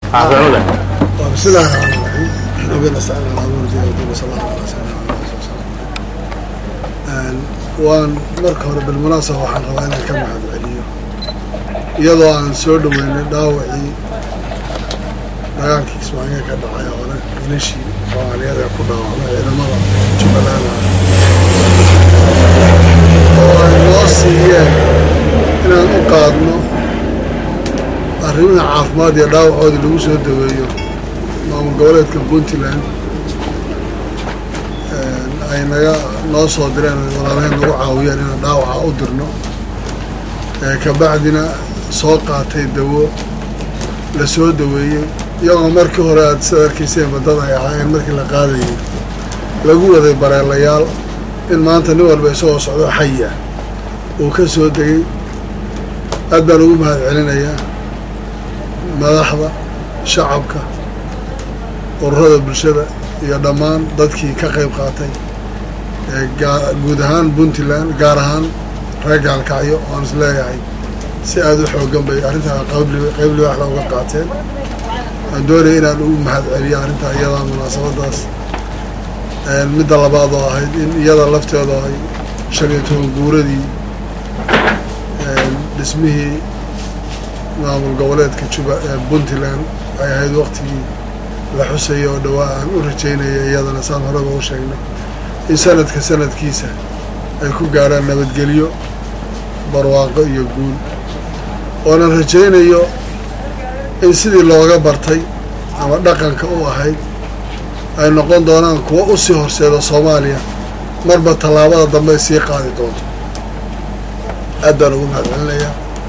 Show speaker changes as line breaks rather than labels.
caafimaada
بسم الله الرحمن الرحيم ربنا استعان على امور الدين والدين صلى الله عليه وسلم waan marka hore bilmunaasaba waxaan rabaa inaan ka mahad celiyo iyadoo aan soo dhaweynay dhaawacii dagaalkii ismaaciil ka dhacay hore wiilashii soomaaliyeed ee ku dhaawacmay ciidamada jubbaland oo ay noo siiyeen inaan u qaadno arrimaha caafimaad iyo dhaawacoodii lagu soo daweeyo maamul goboleedka puntland ay naga noo soo direen walaalaheen nagu caawiyeen inaan dhaawaca u dirno kabacdina soo qaatay dawo la soo daweeyey iyagoo markii hore aad sida arkayseen badada ay ahaayeen markii la qaadayay lagu waday bareelayaal in maanta nin walba isagoo socdo xaya uu ka soo degay aad baan ugu mahad celinayaa madaxda shacabka ururada bulshada iyo dhammaan dadkii ka qayb qaatay guud ahaan puntland gaar ahaan reer gaalkacyo waan is leeyahay si aada u xoogan bay arrintaa qayb libaaxda uga qaateen waan doonaya inaan ugu mahad celiyo arrintaa iyadaa munaasabadaas midda labaad oo ahayd in iyada lafteeda ay shan iyo toban guuradii dhismihii maamul goboleedka juba puntland ay ahayd waktigii la xusaya oo dhawaa aan u rajaynaya iyadana saan horeba u sheegnay in sanadka sanadkiisa ay ku gaarhaan nabadgelyo barwaaqo iyo guul oonan rajaynayo in sidii looga bartay ama dhaqanka u ahayd ay noqon doonaan kuwo u sii horseeda soomaaliya marba tallaabada dambe ay sii qaadi doonto aad baan ugu mahad celinayaa